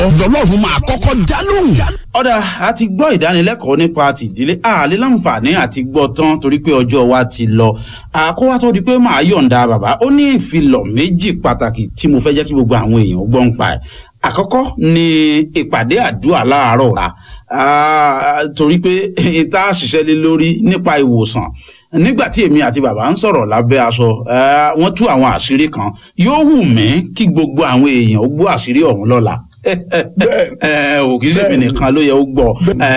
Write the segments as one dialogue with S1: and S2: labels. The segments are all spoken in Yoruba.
S1: ọlọ́run máa kọ́kọ́ dá lóhùn.
S2: ọ̀dà a ti gbọ́ ìdánilẹ́kọ̀ọ́ nípa tìdílé àlè láǹfààní àti gbọ́ tán torí pé ọjọ́ wa ti lọ àkówá tó di pé màá yọ̀ǹda bàbá ó ní ìfilọ̀ méjì pàtàkì tí mo fẹ́ jẹ́ kí gbogbo àwọn èèyàn gbọ́ ń pa ẹ̀ àkọ́kọ́ ni ìpàdé àdúrà láàárọ̀ ra torí pé ìta ṣiṣẹ́ lé lórí nípa ìwòsàn nígbà tí èmi àti bàbá ń sọ̀rọ̀ lábẹ́ aṣọ wọ́n tú àwọn àṣírí kan yóò wù mí kí gbogbo àwọn èèyàn ó gbọ́ àṣírí ọ̀hún lọ́la ò kì í ṣèmi nìkan ló yẹ ó gbọ́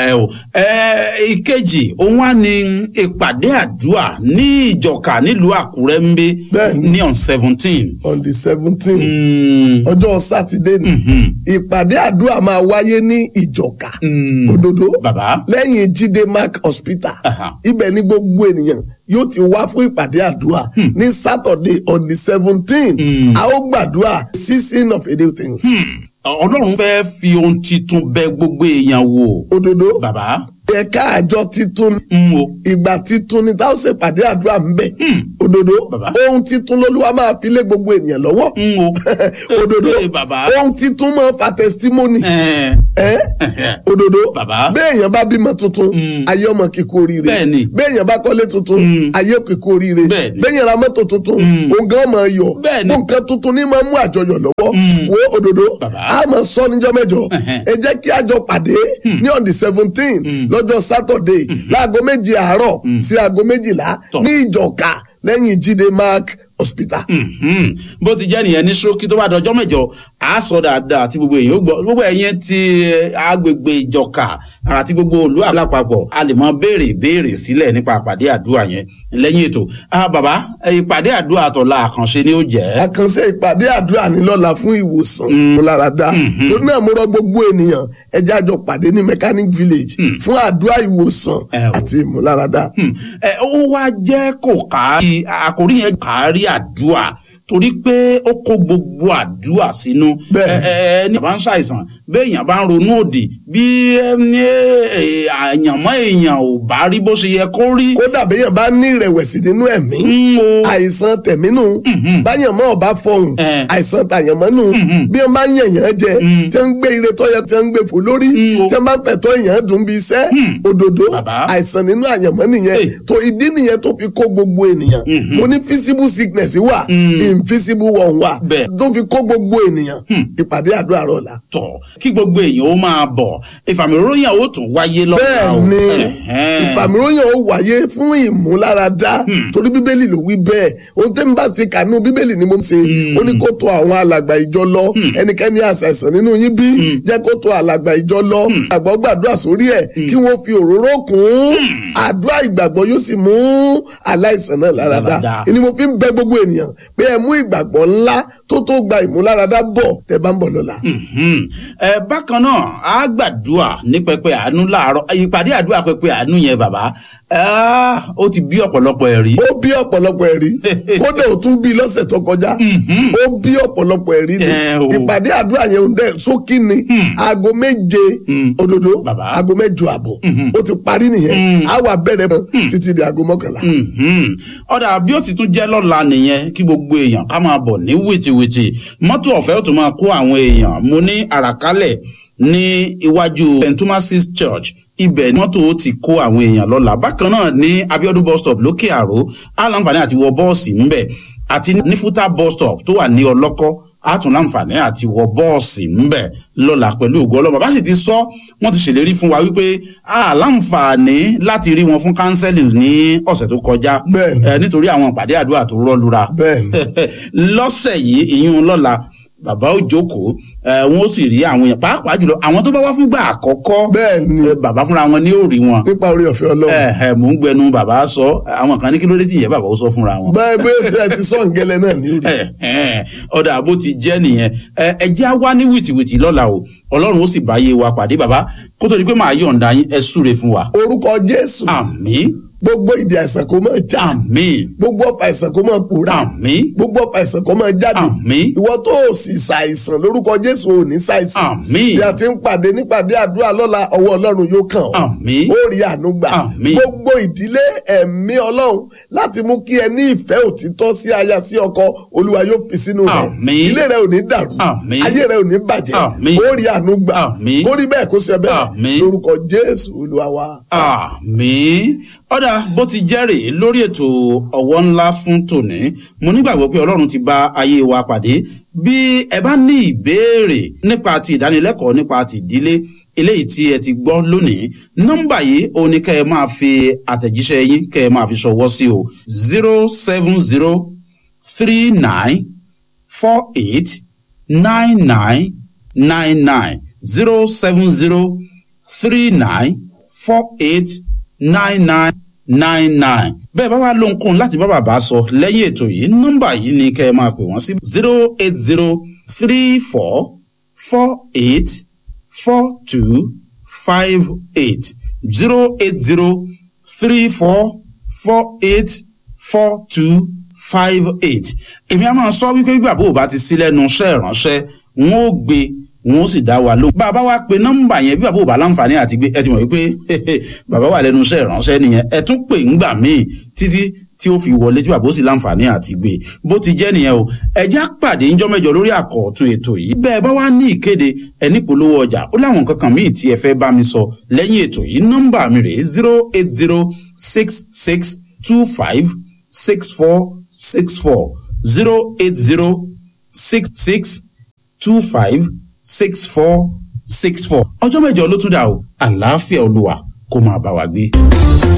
S2: ìkejì òun wá ní ìpàdé àdúrà ní ìjọka nílùú àkúrẹ́ ń bí ní on seventeen.
S3: on the seventeen ọjọ́ sátidé ni ìpàdé àdúrà máa wáyé ní ìjọka òdodo lẹ́yìn jíde mark hospital ibẹ̀ ni gbogbo ènìyàn yóò ti wá fún ìpàdé àdúrà ní saturday on the seventeen a ó gbàdúrà season of a new things. Hmm
S2: ọlọ́run fẹ́ fi ohun titun bẹ gbogbo èèyàn wò.
S3: òdodo
S2: bàbá.
S3: ẹ̀ka àjọ titun.
S2: n o.
S3: ìgbà titun ni táwọn ṣe pàdé àdúrà ń bẹ̀. òdodo.
S2: bàbá.
S3: ohun titun lolúwa máa fi lé gbogbo ènìyàn lọ́wọ́.
S2: n o.
S3: òdodo.
S2: bàbá.
S3: ohun titun máa fa testimony.
S2: ẹ
S3: ẹ òdodo.
S2: bàbá.
S3: béèyàn bá bímọ tuntun. ayé ọmọ kíkó oríire.
S2: bẹ́ẹ̀ni.
S3: béèyàn bá kọ́lé tuntun. ayé kíkó oríire.
S2: bẹ́ẹ̀ni.
S3: béèyàn ra mọ́tò tuntun. òun gan máa yọ̀.
S2: bẹ́ẹ̀ni.
S3: nǹkan tuntun ní máa mú àjọyọ̀ lọ́wọ́. wo òdodo.
S2: bàbá.
S3: a máa sọ níjọ́ mẹ́jọ. ẹ jẹ́ kí a jọ pàdé ní on the seventeen lọ́jọ́ Saturday láago méjì àárọ̀ sí aago méjìlá ní ìjọka lẹ́yìn jíde mark hospital.
S2: bó ti jẹ́ nìyẹn ní ṣókí tó bá dọjọ́ mẹ́jọ á sọ dáadáa àti gbogbo èèyàn gbọ́ gbogbo ẹ̀yẹn ti agbègbè ìjọka àti gbogbo òlú àlápapọ̀ a lè mọ béèrè béèrè sílẹ̀ nípa àpàdé àdúrà yẹn lẹ́yìn ètò bàbá ìpàdé àdúrà àtọ̀la àkànṣe ni ó jẹ́.
S3: àkànṣe ìpàdé àdúrà ní lọ́la fún ìwòsàn múláradá tó náà mo rọ gbogbo ènìyàn ẹ jẹ́ a jọ pàdé ní mechanic village fún àdúrà ìwòsàn àti ìmúláradá.
S2: ẹ ó wá jẹ́ kó kárí àkórí yẹn kárí àdúrà torí pé ó kó gbogbo àdúrà sínú ẹ ẹ ní bá ń ṣàìsàn béèyàn bá ń ronú òdì bí àyànmọ́ èèyàn ò bá rí bó ṣe yẹ kó rí.
S3: kódà béèyàn bá ní ìrẹ̀wẹ̀sì nínú ẹ̀mí àìsàn tẹ̀mínú báyànmọ́ ọba fọhùn àìsàn tàyànmọ́nù bí wọ́n bá ń yẹ̀yàn jẹ tí wọ́n ń gbé ire tọ́yẹ tí wọ́n ń gbé fò lórí tí wọ́n bá ń pẹ̀tọ́ èèyàn dùn bí iṣẹ́ òdòdó àìsàn nínú àyànmọ́ nìyẹn tó ìdí nìyẹn tó fi kó gbogbo ènìyàn mo ní visible sickness wà invisible one wà tó fi kó gbogbo ènìyàn ìpàdé àdúrà rọ̀ la.
S2: tọ kí gbogbo èèyàn ó máa bọ̀ ìfàmìróyìn ó tún wáyé lọ́wọ́.
S3: bẹ́ẹ̀ni ìfàmìróyìn ó wáyé fún ìmúláradá torí bíbélì ló wí bẹ́ẹ̀ ohun tẹ́ ń bá ṣe kànú bíbélì ni mo ṣe ó ní kó tó àwọn alàgbà ìjọ lọ ẹnikẹ́ni àṣàìsàn nínú yín bí jẹ́ kó tó alàgbà ìjọ lọ àgbọ̀ gbàdúrà sórí ẹ̀ kí wọ́n fi òróró kún àdúrà ìgbàgbọ́ yóò sì mú aláìsàn náà láradá ni mo fi ń bẹ gbogbo ènìyàn pé ẹ mú ìgbàgbọ́ ńlá tó tó gba ìmúláradá bọ̀ tẹ bá ń bọ̀ lọ́la.
S2: ẹ bákan náà a gbàdúrà ní pẹpẹ àánú láàárọ̀ ìpàdé àdúrà pẹpẹ àánú yẹn bàbá ó ti bí ọ̀pọ̀lọpọ̀ ẹ̀rí.
S3: ó bí ọ̀pọ̀lọpọ̀ ẹ̀rí kódà ó tún bí lọ́sẹ̀ tó kọjá ó bí ọ̀pọ̀lọpọ̀ ẹ̀rí ni ìpàdé àdúrà yẹn ń dẹ̀ sókí ni aago méje òdodo aago mẹ́jọ àbọ̀ ó ti parí nìyẹn á wà bẹ̀rẹ̀ mọ́ títí di aago mọ́kànlá.
S2: ọ̀dà bí ó ti tún jẹ́ lọ́la nìyẹn kí gbogbo èèyàn ká máa bọ̀ ní wìtìwìtì mọ́tò ọ̀fẹ́ ó tún máa kó àwọn èèyàn mo ní àràkálẹ̀ ní iwájú st thomas's church ibẹ̀ ni mọ́tò ti kó àwọn èèyàn lọ́la bákan náà ní abiodun bus stop lókè àró aláǹfààní àti wọ bọ́ọ̀sì ńbẹ̀ àti ní fúta bus stop tó wà ní ọlọ́kọ́ àtún láǹfààní àti wọ bọ́ọ̀sì ńbẹ̀ lọ́la pẹ̀lú ògo ọlọ́mọ bá sì ti sọ wọ́n ti ṣèlérí fún wa wípé a láǹfààní láti rí wọn fún kánsẹ́lì ní ọ̀sẹ̀ tó kọjá nítorí àwọn ìpàdé àdúrà tó rọ́lura lọ́sẹ̀ yìí ìyún lọ́la bàbá ò jókòó wọn ó sì rí àwọn èèyàn pàápàá jùlọ àwọn tó bá wá fúngbà àkọ́kọ́
S3: bẹ́ẹ̀ni
S2: bàbá fúnra wọn ní òòrì wọn.
S3: nípa orí ọ̀fẹ́ ọlọ́run.
S2: ẹ ẹ mò ń gbẹnu bàbá sọ àwọn kan ní kí ló dé tí ìyẹn bàbá ó sọ fúnra wọn.
S3: bẹ́ẹ̀ bẹ́ẹ̀ ti sọ ǹgẹ́lẹ́ náà ní òòrì.
S2: ọ̀dà àbó ti jẹ́ nìyẹn ẹ jẹ́ á wá ní wìtìwìtì lọ́la o ọlọ́run ó sì báyé wa pàdé bàbá kó tó di pé màá yọ̀ǹda yín ẹ súre fún wa.
S3: orúkọ jésù.
S2: àmín
S3: gbogbo ìdí àìsàn kó máa já
S2: àmín
S3: gbogbo ọfà àìsàn kó máa pòórá
S2: àmín
S3: gbogbo ọfà àìsàn kó máa jáde
S2: Àmín.
S3: ìwọ tó o sì ṣàìsàn lórúkọ jésù ò ní ṣàìsàn
S2: Àmín.
S3: bí a ti ń pàdé nípàdé àdúrà lọ́la ọwọ́ ọlọ́run yóò kàn ọ́
S2: Àmín.
S3: ó rí àánú gbà
S2: Àmín.
S3: gbogbo ìdílé ẹ̀mí ọlọ́run láti mú kí ẹ ní ìfẹ́ òtítọ́ sí aya sí ọkọ olúwa yóò fi sínú rẹ̀
S2: Àmín.
S3: ilé rẹ ò ní dàrú
S2: Àmín.
S3: ayé rẹ ò ní bàjẹ́
S2: Àmín.
S3: ó rí àánú gbà
S2: Àmín.
S3: kó rí bẹ́ẹ̀ kó ṣe bẹ́ẹ̀
S2: Àmín.
S3: lórúkọ jésù olúwa wa.
S2: àmín ọ̀dà bó ti jẹ́ rèé lórí ètò ọ̀wọ́ ńlá fún tòní mo nígbàgbọ́ pé ọlọ́run ti bá ayé wa pàdé bí ẹ bá ní ìbéèrè nípa ti ìdánilẹ́kọ̀ọ́ nípa ti ìdílé eléyìí tí ẹ ti gbọ́ lónìí nọ́mbà yìí òun ni kẹ́ ẹ máa fi àtẹ̀jíṣẹ́ yín kẹ́ ẹ máa fi ṣọwọ́ sí o zero seven zero three nine four eight nine nine nine nine zero seven zero three nine four eight nine nine nine nine. bẹ́ẹ̀ bá wá lóhunkóhun láti bá bàbá sọ lẹ́yìn ètò yìí nọ́mbà yìí ni kẹ́ ẹ máa pè wọ́n sí zero eight zero three four four eight four two five eight zero eight zero three four four eight four two five eight. èmi á máa sọ wípé bí bàbá ò bá ti sí lẹ́nu iṣẹ́ ìránṣẹ́ wọn ó gbé wọn ó sì dá wa lóhùn. bá a bá wá pe nọ́mbà yẹn bí bàbá ò bá láǹfààní àti gbé ẹ ti mọ̀ wípé bàbá wà lẹ́nu iṣẹ́ ìránṣẹ́ nìyẹn ẹ tún pè ńgbà míì títí tí ó fi wọlé tí bàbá ó sì láǹfààní àti gbé bó ti jẹ́ nìyẹn o ẹjẹ́ àpàdé ńjọ́ mẹ́jọ lórí àkọ́ọ̀tún ètò yìí bẹ́ẹ̀ bá wá ní ìkéde ẹni polówó ọjà ó láwọn nǹkan kan míì tí ẹ fẹ́ bá mi sọ lẹ́yìn ètò yìí nọ́mbà mi rèé zero eight zero six six two five six four six four zero eight zero six six two five six four six four ọjọ́ mẹ́jọ ló tún dà o àlàáfíà olúwa kó máa bá wa gbé.